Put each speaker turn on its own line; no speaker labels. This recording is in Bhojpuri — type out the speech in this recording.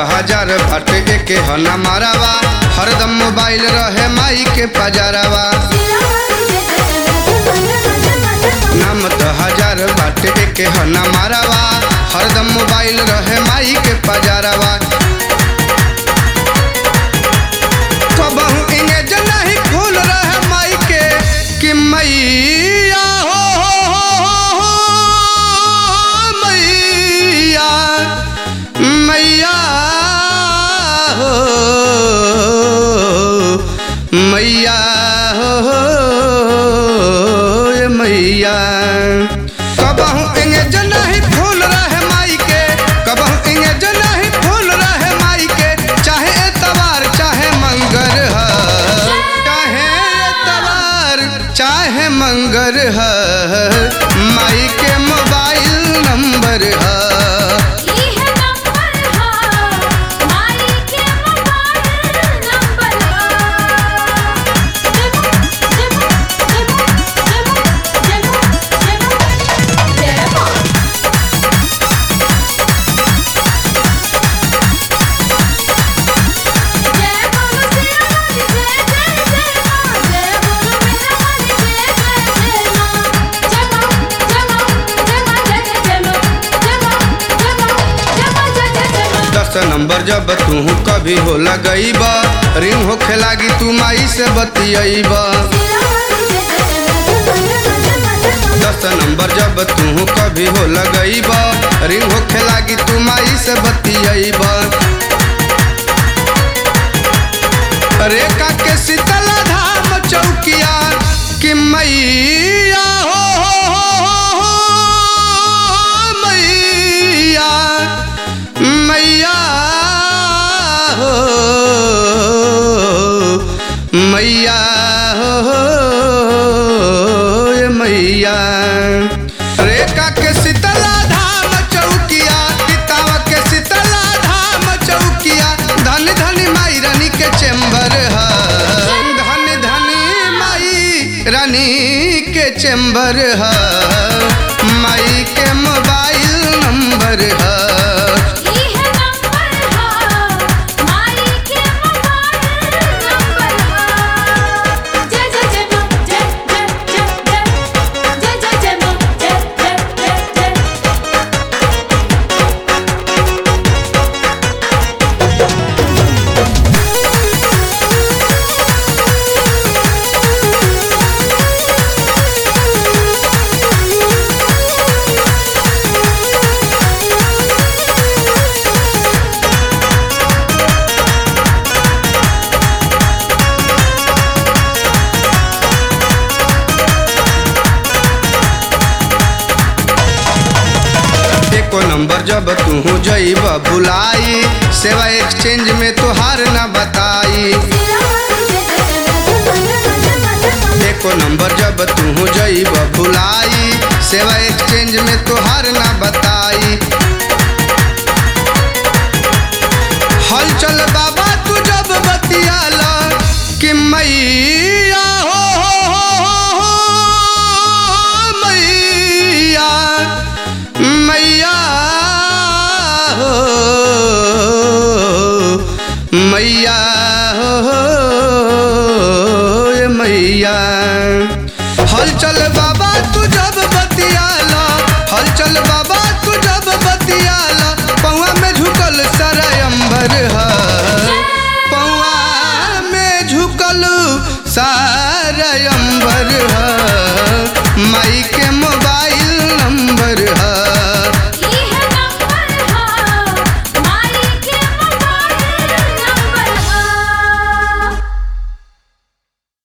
हजार बाटे एके हना मारावा हरदम मोबाइल रहे माई के पजारावा नाम तो हजार बाटे एके हना मारावा हरदम मोबाइल रहे माई के पजारावा कबहू इंगेज नहीं खुल रहे माई के कि मैया हो हो हो हो हो मैया मैया हो मैया हो ए मैया कबहू इंगेज नहीं फूल रहे माई के कबहू इंगेज नहीं फूल रहे माई के चाहे एतवार चाहे मंगर ह चाहे एतवार चाहे मंगर ह माई के मोबाइल नंबर ह दस नंबर जब तू कभी हो लगईब रिंग होखे लागी तू माई से बतियब दस नंबर जब तू कभी हो लगईब रिंग होखे लागी तू माई से बतियब रेखा के शीतला धाम चौकिया कि मैया हो हो हो हो हो मैया मैया हो मैया हो ए मैया रेखा के शीतला धाम चौकिया पितावा के शीतला धाम चौकिया धन धन माई रानी के चेम्बर है धन धनी माई रानी के चेम्बर है माई के मोबाइल नंबर है एको नंबर जब तू जईब बुलाई सेवा एक्सचेंज में तोहार न बताई एको नंबर जब तू जईब बुलाई सेवा एक्सचेंज में तोहार न बताई हलचल बाबा तू जब बतियाला कि मैया हो हो हो हो हो मैया मैया हो मैया हो ए मैया हलचल बाबा तू जब बतियाला हलचल बाबा तू जब बतियाला पौआ में झुकल सारा अंबर है पौआ में झुकल सारा अंबर है माई के मोबाइल